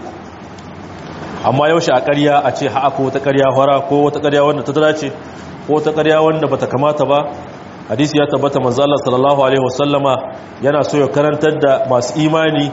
amma yaushe a ƙarya a ce ha'a ko wata ƙarya fara ko wata ƙarya wanda ta dace ko wata ƙarya wanda bata kamata ba hadisi ya tabbata manzo Allah sallallahu alaihi wasallama yana so ya karantar da masu imani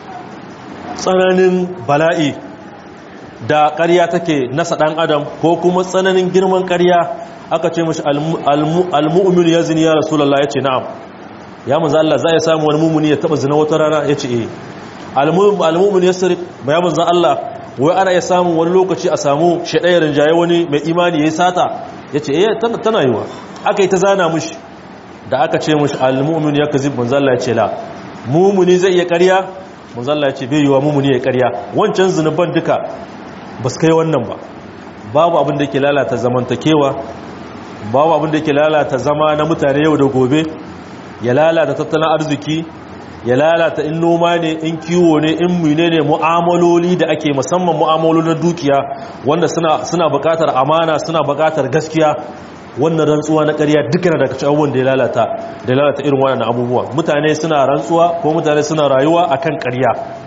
tsananin bala'i da ƙarya take nasa ɗan adam ko kuma tsananin girman ƙarya aka ce mashi almu'min ya zini ya rasulullah ya ce na'am ya manzo Allah za ya samu wani mumuni ya taba zina wata rana ya ce eh almu'min ya sirri ya manzo Allah wai ana ya samu wani lokaci a samu shaɗayar rinjaye wani mai imani ya yi sata yace eh tana yiwa aka yi ta zana mushi da aka ce mushi al-mu'min yakzib manzo Allah ya ce la mu'mini zai iya ƙarya manzo Allah ya ce bai yiwa mu'mini ya ƙarya wancan zinuban duka ba su kai wannan ba babu abin da yake lalata zamantakewa babu abin da yake lalata zama na mutane yau da gobe ya lalata tattalin arziki ya lalata in noma ne in kiwo ne in mune ne mu'amaloli da ake musamman mu'amaloli na dukiya wanda suna suna buƙatar amana suna buƙatar gaskiya wannan rantsuwa na ƙarya duka na daga cikin da ya lalata da ya lalata irin wannan abubuwa mutane suna rantsuwa ko mutane suna rayuwa akan ƙarya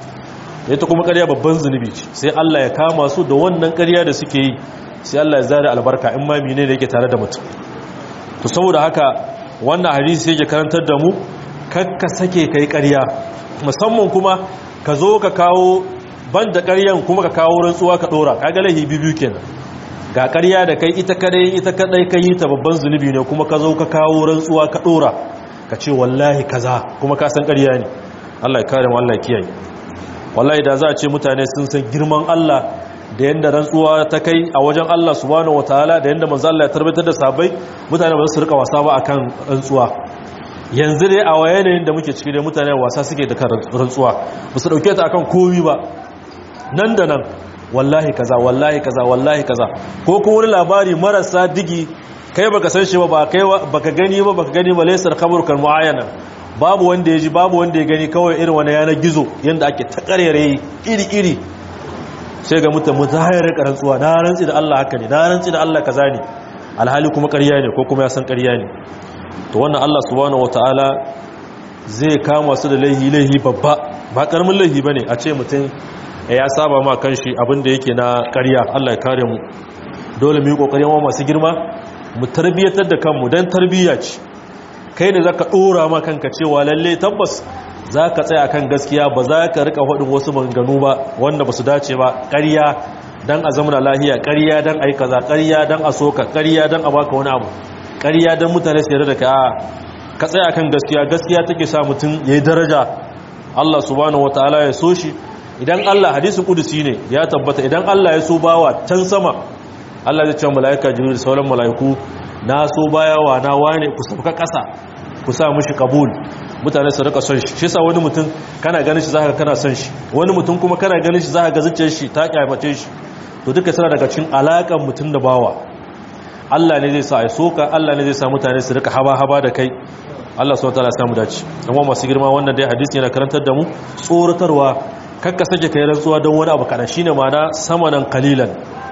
ita kuma ƙarya babban zunubi ce sai Allah ya kama su da wannan ƙarya da suke yi sai Allah ya zare albarka in ma mene ne yake tare da mutum to saboda haka wannan hadisi yake karantar da mu kakka sake kai ƙarya musamman kuma ka zo ka kawo banda ƙaryan kuma ka kawo rantsuwa ka dora kaga lahi biyu kenan ga ƙarya da kai ita kadai ita kadai kai ta babban zunubi ne kuma ka zo ka kawo rantsuwa ka dora ka ce wallahi kaza kuma ka san ƙarya ne Allah ya kare mu Allah ya kiyaye wallahi da za a ce mutane sun san girman Allah da yanda rantsuwa ta kai a wajen Allah subhanahu wataala da yanda manzo Allah ya tarbatar da sabai mutane ba su rika wasa ba akan rantsuwa yanzu dai a yanayin da muke ciki dai mutane wasa suke da kan rantsuwa ba su dauke ta akan komi ba nan da nan wallahi kaza wallahi kaza wallahi kaza ko kuma wani labari marasa digi kai baka san shi ba ba kai baka gani ba baka gani ba laysar khabaru kal muayana babu wanda ya ji babu wanda ya gani kawai irin wani yanar gizo yanda ake ta karere iri iri sai ga mutum mutahayar rantsuwa na rantsi da Allah haka ne na rantsi da Allah kaza ne alhali kuma ƙarya ne ko kuma ya san ƙarya ne to wannan Allah subhanahu wataala zai kama su da laihi laihi babba ba karamin laihi bane a ce mutum ya saba ma kanshi abin da yake na ƙarya Allah ya kare mu dole mu yi kokarin wa masu girma mu tarbiyatar da kanmu dan tarbiyya ce kai ne zaka dora ma kanka cewa lalle tabbas zaka tsaya kan gaskiya ba za ka rika faɗin wasu maganganu ba wanda ba su dace ba ƙarya dan a zamana lahiya ƙarya dan ai kaza ƙarya dan a soka ƙarya dan a baka wani abu ƙarya dan mutane su yarda da ka ka tsaya kan gaskiya gaskiya take sa mutum yayi daraja Allah subhanahu wataala ya so shi idan Allah hadisi kudusi ne ya tabbata idan Allah ya so bawa can sama Allah zai ce malaika jibril sauran malaiku na so bayawa na wane ku sauka ƙasa ku sa mishi kabul mutane su rika son shi shi sa wani mutum kana ganin shi zaka kana son shi wani mutum kuma kana ganin shi zaka ga zuciyar shi ta kyamace shi to duka suna daga cikin alakan mutum da bawa Allah ne zai sa ai soka Allah ne zai sa mutane su rika haba haba da kai Allah subhanahu wataala ya samu dace amma masu girma wannan dai hadisi yana karantar da mu tsoratarwa kakka sake kai rantsuwa don wani abu kana shine ma'ana samanan qalilan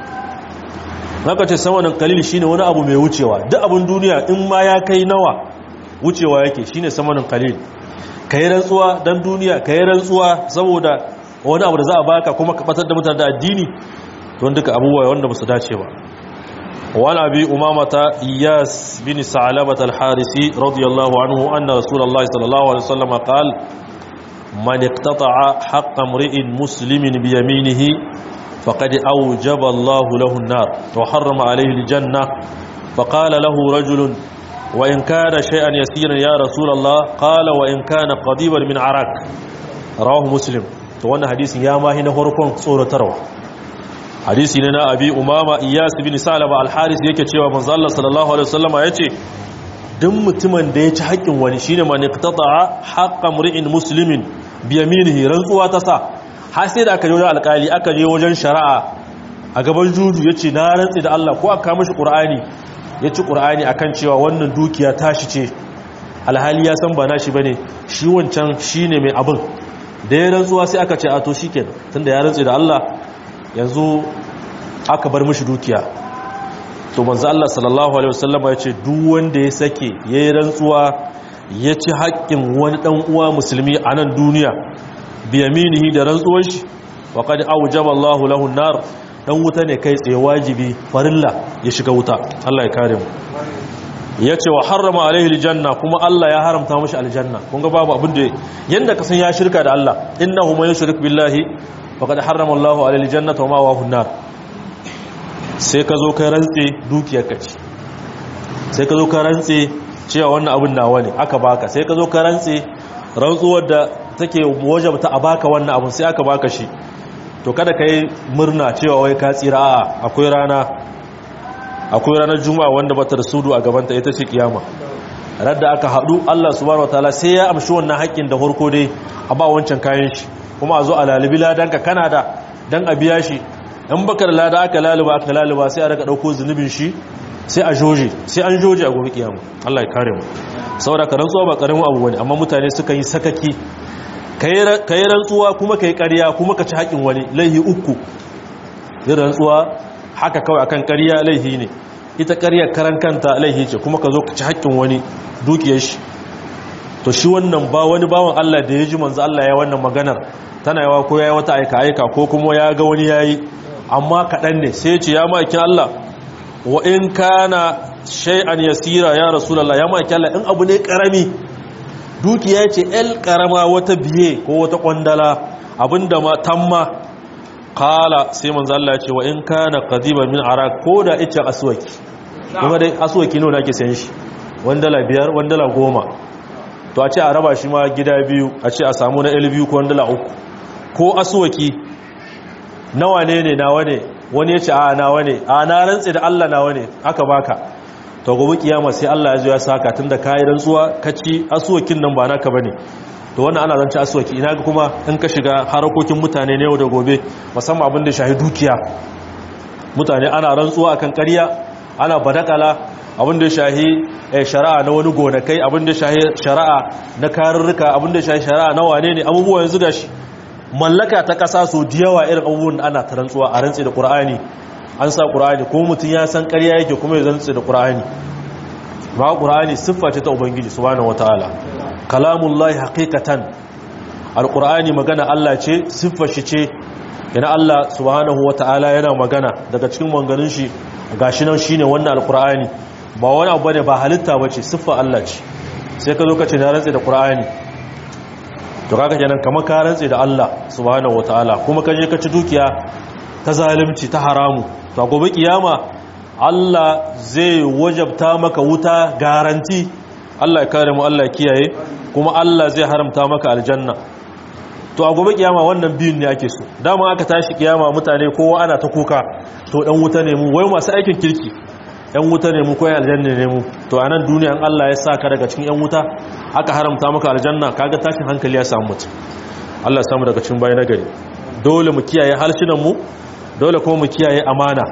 naka ce samanan qalil shine wani abu mai wucewa duk abun duniya in ma ya kai nawa wucewa yake shine samanin qalil kai rantsuwa dan duniya kai rantsuwa saboda wani abu da za a baka kuma ka batar da mutane da addini to duka abubuwa wanda ba su dace ba وعن أبي أمامة إياس بن ثعلبة الحارثي رضي الله عنه أن رسول الله صلى الله عليه وسلم قال من اقتطع حق امرئ مسلم بيمينه فقد أوجب الله له النار وحرم عليه الجنة فقال له رجل وإن كان شيئا يسيرا يا رسول الله قال وإن كان قضيبا من عراك رواه مسلم وانا حديث يا ما هنا هركون صورة تروى hadisi ne na abi umama iyas bin salaba al-haris yake cewa manzo Allah sallallahu alaihi wasallama yace duk mutumin da ya ci haƙƙin wani shine man iqtata'a haqqa mri'in muslimin bi yaminihi rantsuwa ta sa har sai da aka je wajen alƙali aka je wajen shari'a a gaban juju yace na rantsi da Allah ko aka mishi qur'ani yace qur'ani akan cewa wannan dukiya tashi ce alhali ya san ba nashi bane shi wancan shine mai abin da ya rantsuwa sai aka ce a to shikenan tunda ya rantsi da Allah yanzu aka bar mishi dukiya to manzo Allah sallallahu alaihi wasallam ya ce duk wanda ya sake yayi rantsuwa ya ci haƙƙin wani dan uwa musulmi a nan duniya bi yaminihi da rantsuwar shi wa qad awjaba Allahu lahu an-nar dan wuta ne kai tsaye wajibi farilla ya shiga wuta Allah ya kare mu yace wa harrama alaihi aljanna kuma Allah ya haramta mishi aljanna kun ga babu abin da yanda ka san ya shirka da Allah innahu man yushrik billahi faƙaɗa harrama Allah a aljannata wa mawa hunnar sai ka zo ka rantse dukiyar ka ce sai ka zo ka rantse cewa wannan abin nawa ne aka baka sai ka zo ka rantse rantsuwar da take wajabta a baka wannan abin sai aka baka shi to kada ka yi murna cewa wai ka tsira a akwai rana akwai ranar juma'a wanda bata da sudu a gabanta ita ce kiyama radda aka haɗu Allah subhanahu wataala sai ya amshi wannan haƙƙin da farko dai a ba wancan kayan shi kuma a zo a lalibi ladanka kana da dan a biya shi in baka da lada aka laluba aka laluba sai a raka ɗauko zunubin shi sai a joje sai an joje a gobe kiyama Allah ya kare mu saboda ka rantsuwa ba karamin abu bane amma mutane suka yi sakaki kai rantsuwa kuma kai ƙarya kuma ka ci haƙin wani laihi uku yin rantsuwa haka kawai akan ƙarya laihi ne ita ƙaryar karan kanta laihi ce kuma ka zo ka ci haƙin wani dukiyar shi to shi wannan ba wani bawan Allah da ya ji manzo Allah ya wannan maganar tana yawa ko ya yi wata aika aika ko kuma ya ga wani yayi amma kaɗan ne sai ya ce ya ma'aikin Allah wa in kana shay'an yasira ya rasulullah ya ma'aikin Allah in abu ne karami dukiya ce el karama wata biye ko wata kwandala abinda ma tamma kala sai manzo Allah ya ce wa in kana qadiban min arak ko da ita aswaki kuma dai aswaki nawa nake sayan shi wandala biyar wandala goma to a ce a raba shi ma gida biyu a ce a samu na el biyu ko wandala uku ko aswaki nawa ne ne nawa ne wani ya ce a nawa ne a na rantse da Allah nawa ne aka baka to gobe kiyama sai Allah ya zo ya saka tunda kai rantsuwa kaci asuwakin nan ba naka bane to wannan ana zance asuwaki ina ga kuma in ka shiga harakokin mutane ne yau da gobe musamman abin da shahi dukiya mutane ana rantsuwa akan ƙarya ana badakala abin da shahi shari'a na wani gonakai abin da shahi shari'a na karurruka abin da shahi shari'a na wane ne abubuwa yanzu gashi mallaka ta ƙasa so da yawa irin abubuwan ana ta rantsuwa a rantsi da ƙur'ani an sa ƙura'ani ko mutum ya san ƙarya yake kuma ya zantse da ƙura'ani ba ƙura'ani siffa ce ta ubangiji subhanahu wataala kalamullahi haqiqatan alƙura'ani magana Allah ce siffa shi ce yana Allah subhanahu wataala yana magana daga cikin manganin shi gashi nan shine wannan alƙura'ani ba wani abu ne ba halitta bace siffa Allah ce sai ka zo ka ce na rantse da ƙura'ani to kaga kenan kamar ka rantse da Allah subhanahu wataala kuma ka je ka ci dukiya ta zalunci ta haramu to gobe kiyama Allah zai wajabta maka wuta garanti Allah ya kare mu Allah ya kiyaye kuma Allah zai haramta maka aljanna to a gobe kiyama wannan biyun ne ake so dama aka tashi kiyama mutane kowa ana ta kuka to dan wuta ne mu wai masu aikin kirki yan wuta ne mu ko aljanna ne mu to anan duniya an Allah ya saka daga cikin yan wuta aka haramta maka aljanna kaga tashin hankali ya samu mutum Allah ya samu daga cikin bayan nagari dole mu kiyaye halshinan mu dole kuma mu kiyaye amana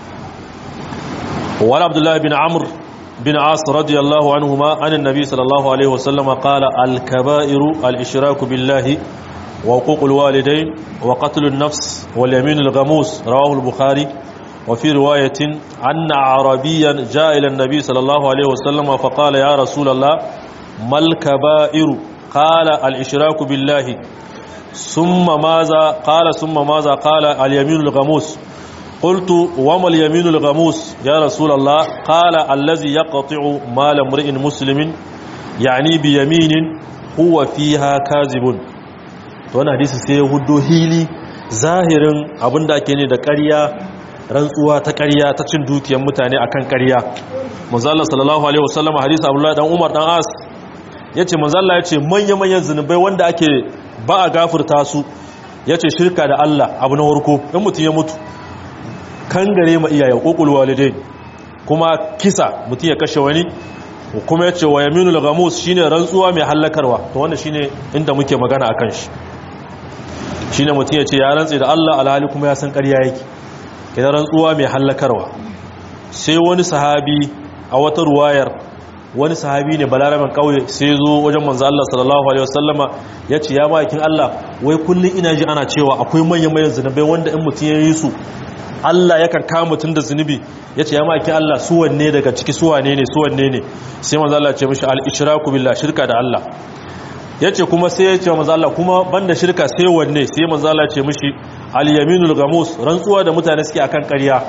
wani abdullahi bin amur bin as radiyallahu anhuma an annabi sallallahu alaihi wasallam qala al-kaba'iru al-ishraku billahi wa huququl walidayn wa qatlun nafs wal yaminul ghamus rawahu al-bukhari wa fi riwayatin anna arabiyan jaa ila an-nabi sallallahu alaihi wasallam fa qala ya rasulullah mal kaba'iru qala al-ishraku billahi ثم ماذا قال ثم ماذا قال اليمين الغموس قلت وما اليمين الغموس يا رسول الله قال الذي يقطع مال امرئ مسلم يعني بيمين هو فيها كاذب to wannan hadisi sai ya hudo hili zahirin abinda ake ne da ƙarya rantsuwa ta ƙarya ta cin dukiyar mutane akan ƙarya manzo Allah sallallahu alaihi wasallam hadisi Abdullah dan Umar dan As yace manzo Allah yace manya-manyan zinubai wanda ake ba a gafurta su ya ce shirka da Allah abu na warko in mutum ya mutu kan gare ma iyaye ƙoƙul walidai kuma kisa mutum ya kashe wani kuma ya ce wa yaminul gamus shine rantsuwa mai hallakarwa to wannan shine inda muke magana akan shi shine mutum ya ce ya rantse da Allah alhali kuma ya san ƙarya yake kina rantsuwa mai hallakarwa sai wani sahabi a wata ruwayar wani sahabi ne balaraben kauye sai zo wajen manzo Allah sallallahu alaihi wasallama yace ya bakin Allah wai kullun ina ji ana cewa akwai manyan manyan zinubai wanda in mutun yayi su Allah yakan kama mutun da zinubi yace ya bakin Allah su wanne daga ciki su wane ne su wanne ne sai manzo Allah ya ce mishi al-ishraku billah shirka da Allah yace kuma sai ya ce manzo Allah kuma banda shirka sai wanne sai manzo Allah ya ce mishi al-yaminul gamus rantsuwa da mutane suke akan ƙarya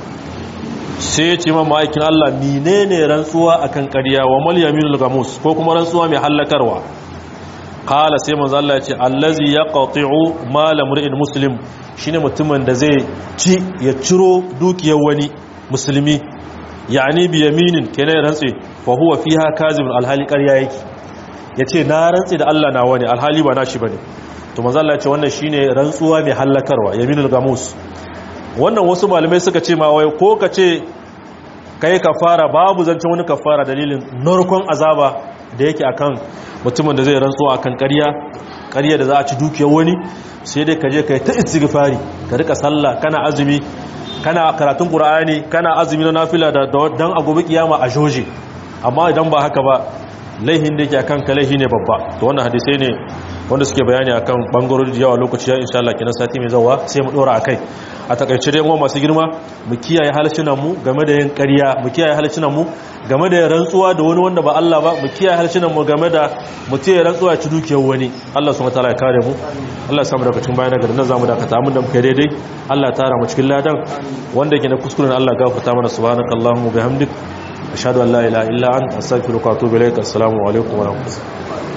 sai ya ce ma ma'aikin Allah menene rantsuwa akan ƙarya wa mal yaminul gamus ko kuma rantsuwa mai hallakarwa qala sai manzo Allah ya ce allazi yaqti'u mal imri'in muslim shine mutumin da zai ci ya ciro dukiyar wani musulmi yani bi yaminin kenan rantsi fa huwa fiha kazibun alhali ƙarya yake yace na rantsi da Allah na wani alhali ba nashi bane to manzo Allah ya ce wannan shine rantsuwa mai hallakarwa yaminul gamus wannan wasu malamai suka ce ma wai ko ka ce kai kafara babu zancen wani kafara dalilin narkon azaba da yake akan mutumin da zai rantsuwa akan ƙarya ƙarya da za a ci dukiyar wani sai dai ka je kai ta istighfari ka rika sallah kana azumi kana karatun qur'ani kana azumi na nafila da dan a gobe kiyama a joje amma idan ba haka ba laihin da yake akan ka laihi ne babba to wannan hadisai ne wanda suke bayani akan bangarori da yawa lokaci ya insha Allah kenan sati mai zawa sai mu dora akai a takaice dai uwa masu girma mu kiyaye halshinan mu game da yin ƙarya mu kiyaye halshinan mu game da rantsuwa da wani wanda ba Allah ba mu kiyaye halshinan mu game da mutum ya rantsuwa ya ci dukiyar wani Allah subhanahu wataala ya kare mu Allah ya samu daga cikin bayan garin nan zamu dakata mun da muke daidai Allah ya tara mu cikin ladan wanda yake da kuskuren Allah gafarta mana subhanakallahumma bihamdik ashhadu an la ilaha illa anta astaghfiruka wa atubu ilaik assalamu alaikum wa rahmatullahi